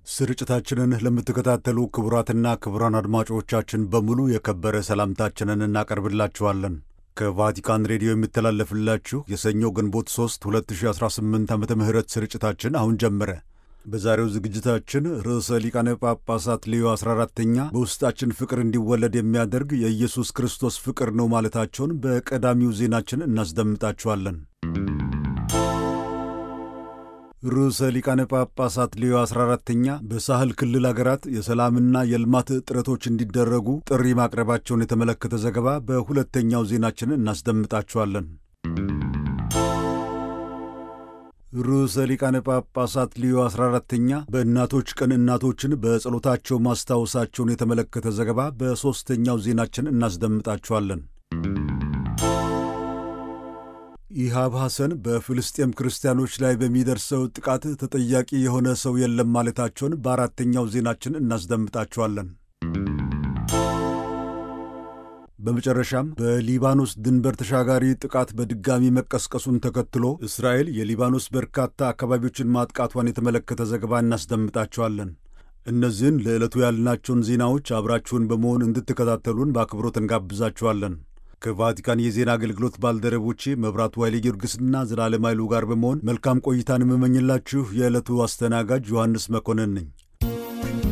ስርጭታችንን ለምትከታተሉ ክቡራትና ክቡራን አድማጮቻችን በሙሉ የከበረ ሰላምታችንን እናቀርብላችኋለን። ከቫቲካን ሬዲዮ የሚተላለፍላችሁ የሰኞ ግንቦት 3 2018 ዓመተ ምህረት ስርጭታችን አሁን ጀመረ። በዛሬው ዝግጅታችን ርዕሰ ሊቃነ ጳጳሳት ሌዮ 14ተኛ በውስጣችን ፍቅር እንዲወለድ የሚያደርግ የኢየሱስ ክርስቶስ ፍቅር ነው ማለታቸውን በቀዳሚው ዜናችን እናስደምጣችኋለን። ርዕሰ ሊቃነ ጳጳሳት ሌዮ 14ተኛ በሳህል ክልል አገራት የሰላምና የልማት ጥረቶች እንዲደረጉ ጥሪ ማቅረባቸውን የተመለከተ ዘገባ በሁለተኛው ዜናችን እናስደምጣችኋለን። ርዕሰ ሊቃነ ጳጳሳት ሊዮ 14ተኛ በእናቶች ቀን እናቶችን በጸሎታቸው ማስታወሳቸውን የተመለከተ ዘገባ በሦስተኛው ዜናችን እናስደምጣችኋለን። ኢሃብ ሐሰን በፍልስጤም ክርስቲያኖች ላይ በሚደርሰው ጥቃት ተጠያቂ የሆነ ሰው የለም ማለታቸውን በአራተኛው ዜናችን እናስደምጣችኋለን። በመጨረሻም በሊባኖስ ድንበር ተሻጋሪ ጥቃት በድጋሚ መቀስቀሱን ተከትሎ እስራኤል የሊባኖስ በርካታ አካባቢዎችን ማጥቃቷን የተመለከተ ዘገባ እናስደምጣችኋለን። እነዚህን ለዕለቱ ያልናቸውን ዜናዎች አብራችሁን በመሆን እንድትከታተሉን በአክብሮት እንጋብዛችኋለን። ከቫቲካን የዜና አገልግሎት ባልደረቦቼ መብራቱ ኃይሌ ጊዮርጊስና ዘላለም ኃይሉ ጋር በመሆን መልካም ቆይታን የምመኝላችሁ የዕለቱ አስተናጋጅ ዮሐንስ መኮንን ነኝ።